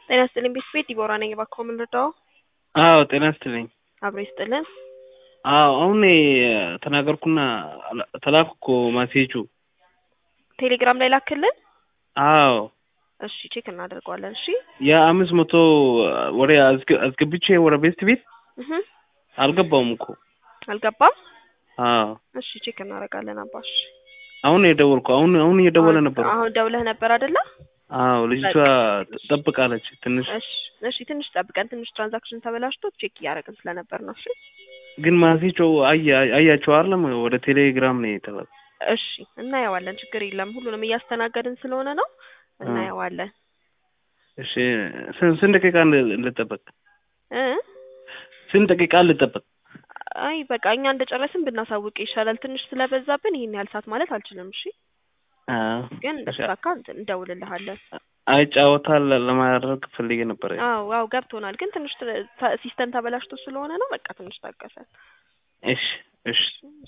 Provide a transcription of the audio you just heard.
ጤና ይስጥልኝ ቤት ዲቦራ ነኝ። እባክዎ ምን ልርዳዎ? አዎ ጤና ይስጥልኝ። አብሮ ይስጥልን። አዎ አሁን ተናገርኩና ተላኩ እኮ ማሴጁ። ቴሌግራም ላይ ላክልን። አዎ እሺ ቼክ እናደርገዋለን። እሺ የአምስት መቶ ወደ አስገብቼ ወደ ቤስት ቤት እህ አልገባውም እኮ። አልገባም። አዎ እሺ ቼክ እናደርጋለን። አባሽ አሁን የደወልኩ አሁን አሁን እየደወለ ነበር። አሁን ደውለህ ነበር አይደለ? አዎ ልጅቷ ጠብቃለች ትንሽ እሺ እሺ ትንሽ ጠብቀን፣ ትንሽ ትራንዛክሽን ተበላሽቶ ቼክ እያደረግን ስለነበር ነው። እሺ ግን ማሴቸው አያቸው አይደለም ወደ ቴሌግራም ነው የተላኩ። እሺ እናየዋለን። ችግር የለም። ሁሉንም እያስተናገድን ስለሆነ ነው እናየዋለን። እሺ ስንት ደቂቃ ልጠበቅ? እ ስንት ደቂቃ ልጠበቅ? አይ በቃ እኛ እንደጨረስን ብናሳውቅ ይሻላል። ትንሽ ስለበዛብን ይሄን ያህል ሰዓት ማለት አልችልም። እሺ ግን እንደተሳካ እንደውልልሃለን። አይጫወታል ለማድረግ ፈልጌ ነበር። አዎ አዎ ገብቶናል። ግን ትንሽ ሲስተም ተበላሽቶ ስለሆነ ነው። በቃ ትንሽ ታገሰን። እሺ እሺ